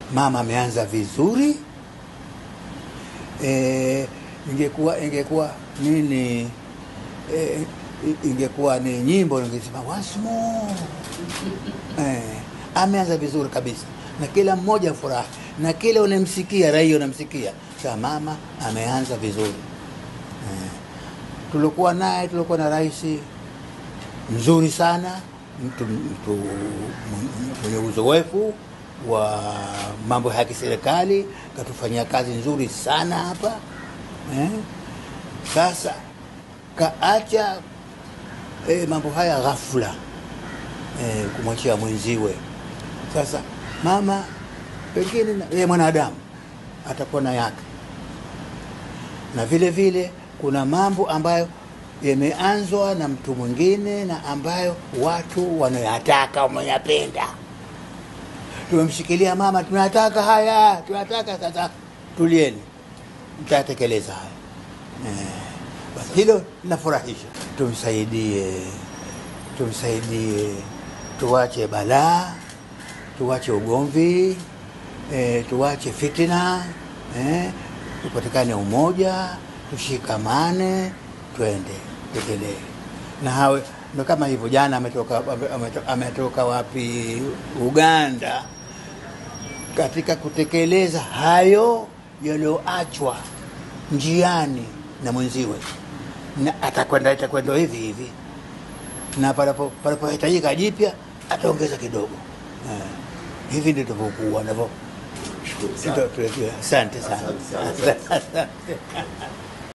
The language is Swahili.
mama ameanza vizuri e, ingekuwa ingekuwa nini e, ingekuwa ni nyimbo ningesema once more e, ameanza vizuri kabisa na kila mmoja furahi na kila unamsikia raia unamsikia sa mama ameanza vizuri e, tulikuwa naye tulikuwa na rais mzuri sana mtu, mtu mwenye uzoefu wa mambo ya kiserikali katufanyia kazi nzuri sana hapa eh? Sasa kaacha eh, mambo haya ghafula eh, kumwachia mwenziwe. Sasa mama pengine yeye mwanadamu atakuwa na yake, na vile vile kuna mambo ambayo yameanzwa na mtu mwingine na ambayo watu wanayataka wameyapenda. Tumemshikilia mama, tunataka haya, tunataka sasa. Tulieni, mtatekeleza haya eh. Basi hilo linafurahisha. Tumsaidie, tumsaidie, tuwache balaa, tuwache ugomvi eh, tuwache fitina eh, tupatikane umoja, tushikamane twende tekelee na hawe ndo kama hivyo. Jana ametoka, ametoka, ametoka wapi? Uganda, katika kutekeleza hayo yaliyoachwa njiani na mwenziwe, na atakwenda itakwenda hivi hivi, na panapo panapohitajika jipya ataongeza kidogo. Eh, hivi ndio tuvyokuwa navyo. Asante sana.